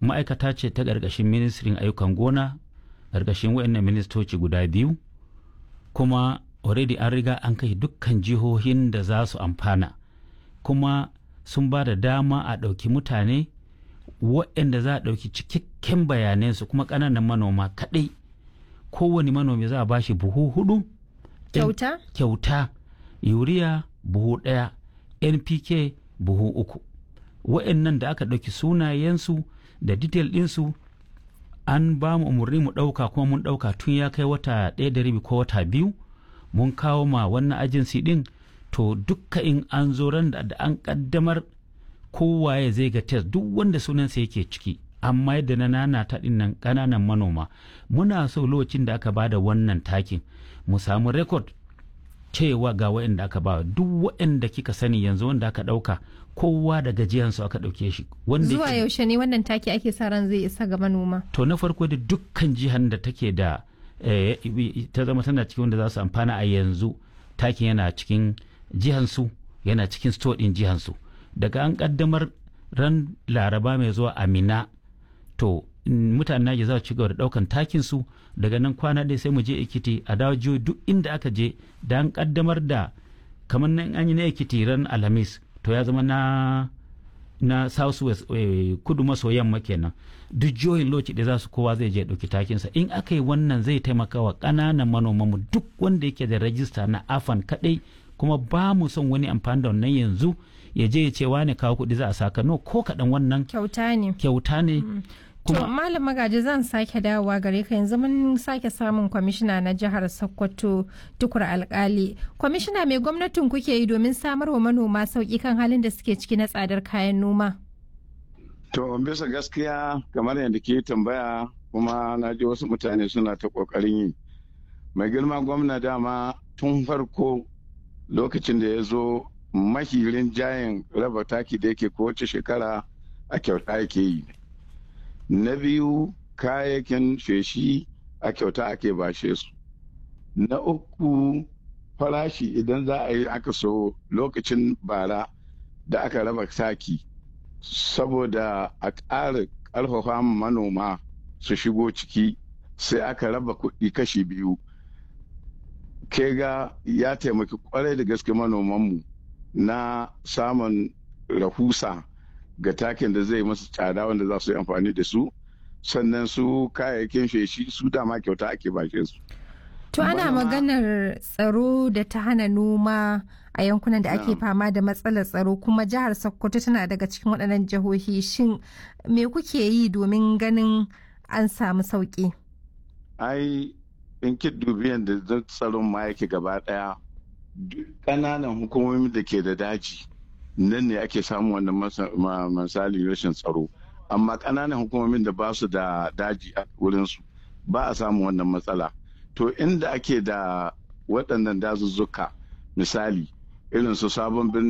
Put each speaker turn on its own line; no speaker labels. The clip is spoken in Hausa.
ma'aikata ce ta ƙarƙashin ministrin ayyukan gona ƙarƙashin waɗannan ministoci guda biyu kuma already an riga an kai dukkan jihohin da za su amfana kuma sun ba da dama a ɗauki mutane waɗanda za a ɗauki cikakken bayanansu kuma ƙananan manoma kaɗai kowane manomi za a ba shi buhu hudu
Kyauta?
kyauta yuriya buhu ɗaya npk buhu uku waɗannan da aka ɗauki sunayensu da detail ɗinsu an ba mu umarni mu ɗauka kuma mun ɗauka tun ya kai wata ɗaya da rabi ko wata biyu mun kawo ma wannan ajinsi ɗin to dukka in an zo ran da an ƙaddamar kowaye zai ga test duk wanda sunansa yake ciki amma yadda na nana ta nan ƙananan manoma muna so lokacin da aka ba da wannan takin mu samu rekod cewa ga waɗanda aka ba duk waɗanda kika sani yanzu wanda aka ɗauka kowa da gajiyansu aka ɗauke shi wanda
Zuwa
yake-
yaushe ne wannan taki ake sa ran zai isa ga manoma?
to na farko da dukkan jihar da take da eh, ta zama tana cikin wanda za su amfana a yanzu takin yana cikin jihansu yana cikin store din jihansu daga an kaddamar ran laraba mai zuwa amina to mm, mutanen naji za su ci gaba da daukan takin su daga nan kwana ɗaya sai mu je ekiti a dawo jihohi duk inda aka je da an kaddamar da kamar nan an yi na ekiti ran alhamis to ya zama na na south west eh, kudu maso yamma kenan duk jihohin lokaci da za su kowa zai je ɗauki takinsa in aka yi wannan zai taimaka wa ƙananan manomanmu duk wanda yake da rajista na afan kaɗai kuma ba mu son wani amfani da wannan yanzu ya je ya ce wane kawo kuɗi za a saka no ko kaɗan wannan
Kyauta ne.
kyauta ne
To
kuma
Malam Magaji zan sake dawowa gare ka yanzu mun sake samun kwamishina na jihar Sokoto tukur alkali. Kwamishina mai gwamnatin kuke yi domin samar wa manoma sauki kan halin da suke ciki na tsadar kayan noma.
To bisa gaskiya kamar yadda ke tambaya kuma na ji wasu mutane suna ta ƙoƙarin yi. Mai girma gwamna dama tun farko lokacin da ya zo mahirin jayin raba taki da yake kowace shekara a kyauta yake yi. Na biyu kayayyakin feshi a kyauta ake bashe su. Na uku farashi idan za a yi aka so lokacin bara da aka raba taki. saboda a ƙara ƙarfafa manoma su shigo ciki sai aka raba kuɗi kashi biyu ke ga ya taimaki kwarai da gaske manomanmu na samun rahusa ga takin da zai masu tsada wanda za su yi amfani da su sannan su kayayyakin feshi su dama kyauta ake bashe su
To ana
Manoma-
maganar tsaro da ta hana noma a yankunan da ake
Na'am.
fama da matsalar tsaro kuma jihar Sokoto tana daga cikin waɗannan jihohi shin me kuke yi domin ganin an samu sauƙi?
ai in ki dubi yadda zan tsaron ma yake gaba daya duk ƙananan hukumomi da ke da daji nan ne ake samun wannan masa- ma- misali rashin tsaro amma ƙananan hukumomin da ba su da daji a wurinsu ba a samun wannan matsala to inda ake da waɗannan dazuzzuka misali irin su sabon birni